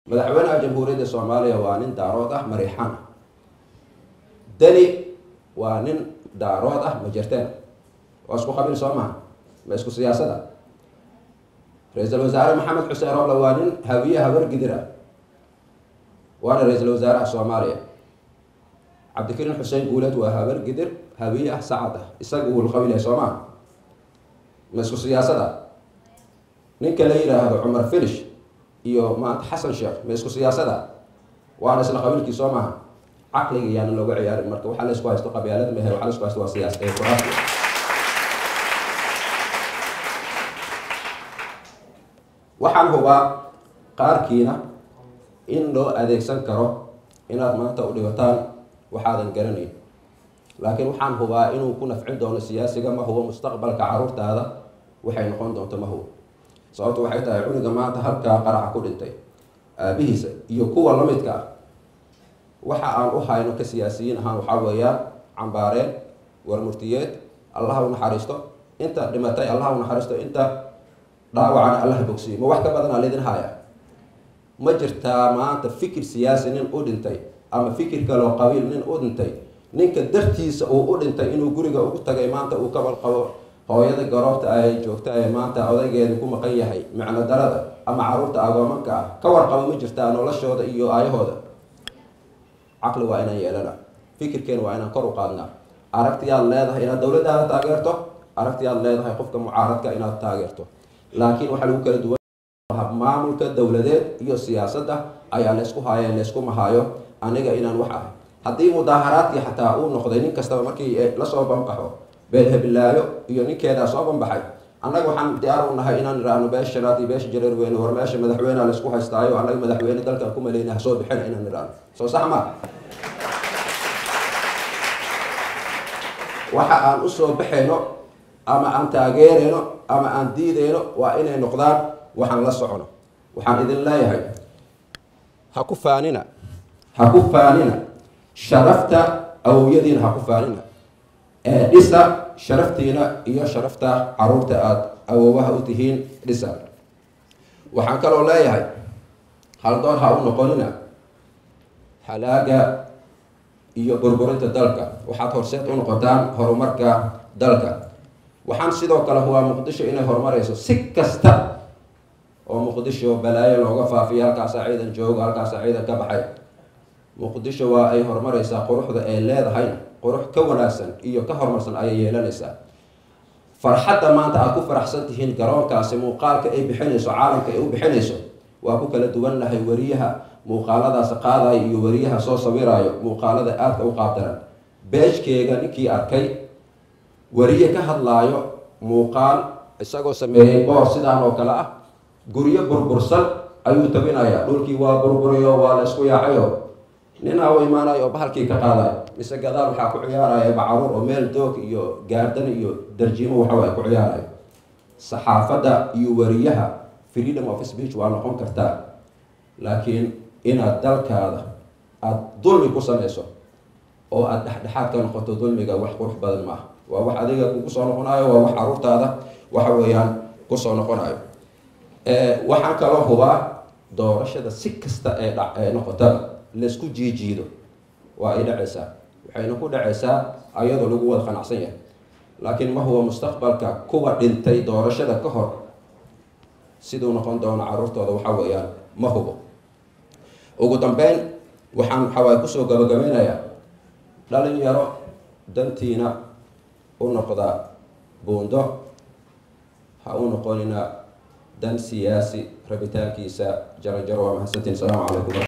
madaxweynaha jamhuuriyadda soomaaliya waa nin daarood ah mariixaan ah deni waa nin daarood ah majerteen waa isku qabiil soo maha ma isku siyaasada ra-iisul wasaare maxamed xuseen roble waa nin hawiye habar gidir ah waana ra-iisul wasaaraha soomaaliya cabdikariin xuseen guuleed waa habar gidir hawiye ah sacad ah isaga uu qabiil yahay soo maha ma isku siyaasada ninka la yidhaahdo cumar filish iyo maanta xasan sheekh ma isku siyaasada waana isla qabiilkii soo maaha caqliga yaana looga ciyaarin marka waxaa la isku haysto qabyaalad mehe waxaa la isku haysto waa siyaas ee qur-aanka waxaan hubaa qaarkiina in loo adeegsan karo inaad maanta u dhibataan waxaadan garanayn laakiin waxaan hubaa inuu ku nafcin doono siyaasiga ma hubo mustaqbalka caruurtaada waxay noqon doonto ma hubo sababtu waxay tahay cuniga maanta halkaa qaraxa ku dhintay aabihiisa iyo kuwa lamidka ah waxa aan u hayno ka siyaasiyiin ahaan waxaa weeyaan cambaareen warmurtiyeed allaha u naxariisto inta dhimatay allaha u naxariisto inta dhaawacana allaha bogsiyo ma wax ka badanaa laydin haya ma jirtaa maanta fikir siyaasi nin u dhintay ama fikir kaloo qabiil nin u dhintay ninka dartiisa uu u dhintay inuu guriga ugu tagay maanta uu kabal qabo hooyada garoobta ay joogta ee maanta odaygeeda ku maqan yahay micno darada ama caruurta agoomanka ah ka warqabo ma jirtaa noloshooda iyo aayahooda caqli waa inaan yeelana fikirkeena waa inaan kor u qaadnaa aragtiyaad leedahay inaad dowladdaada taageerto aragtiyaad leedahay qofka mucaaradka inaad taageerto laakiin waxaa lagu kala duwan maamulka dowladeed iyo siyaasadda ayaa laysku haaya laysku mahaayo aniga inaan wax ahay haddii mudaaharaadkii xataa uu noqday nin kastaba markii lasoo banbaxo beelhebilaayo iyo ninkeedaa soo banbaxay annaga waxaan diyaar u nahay inaan idhaahno beesha shanaad iyo beesha jareer weyne war meesha madaxweyneha laysku haystaayo annaga madaxweyne dalkan ku maleyna hasoo bixina inaan idhaahno soo sax ma waxa aan usoo baxayno ama aan taageerayno ama aan diidayno waa inay noqdaan waxaan la socono waxaan idin leeyahay ha ku faanina ha ku faanina sharafta awowyadiina ha ku faanina ee dhisa sharaftiina iyo sharafta caruurta aada awoowaha u tihiin dhisa waxaan kaloo leeyahay haldoon ha u noqonina halaaga iyo burburinta dalka waxaad horseed u noqotaan horumarka dalka waxaan sidoo kale hubaa muqdisho inay horumarayso si kasta oo muqdisho balaayo looga faafiyo halkaasaa ciidan joogo halkaasaa ciidan ka baxay muqdisho waa ay horumaraysaa quruxda ay leedahayna qurux ka wanaagsan iyo ka horumarsan ayay yeelanaysaa farxadda maanta aad ku faraxsan tihiin garoonkaasi muuqaalka ay bixinayso caalamka ay u bixinayso waa ku kala duwannahay wariyaha muuqaaladaas qaadayo iyo wariyaha soo sawiraayo muuqaalada aadka u qaabdaran beejkeega ninkii arkay wariye ka hadlaayo muuqaal isagoo sameeyey boor sidaan oo kale ah guryo burbursan ayuu tabinayaa dhulkii waa burburiyo waa la isku yaacayo ninaa u imaanayo oo bahalkii ka qaadayo mise gadaal waxaa ku ciyaaraya bacaruur oo meel doog iyo gaardan iyo darjiimo waxawa ay ku ciyaarayo saxaafadda iyo wariyaha freedom of speech waa noqon kartaa laakiin inaad dalkaada aada dulmi ku samayso oo aada dhexdhexaad ka noqoto dulmiga wax qurux badan maaha waa wax adiga kugu soo noqonayo waa wax caruurtaada waxa weeyaan kusoo noqonayo waxaan kaloo hubaa doorashada si kasta ee dha ee noqotaba laysku jiijiido waa ay dhacaysaa waxayna ku dhacaysaa ayadoo lagu wada qanacsan yahay laakiin ma huwa mustaqbalka kuwa dhintay doorashada ka hor siduu noqon doono caruurtooda waxa weeyaan ma hubo ugu dambeyn waxaan waxawaay kusoo gabagabeynayaa dhalinyaro dantiina u noqda buundo ha u noqonina dan siyaasi rabitaankiisa jaranjaro waa mahadsantiin asalaamu calaykum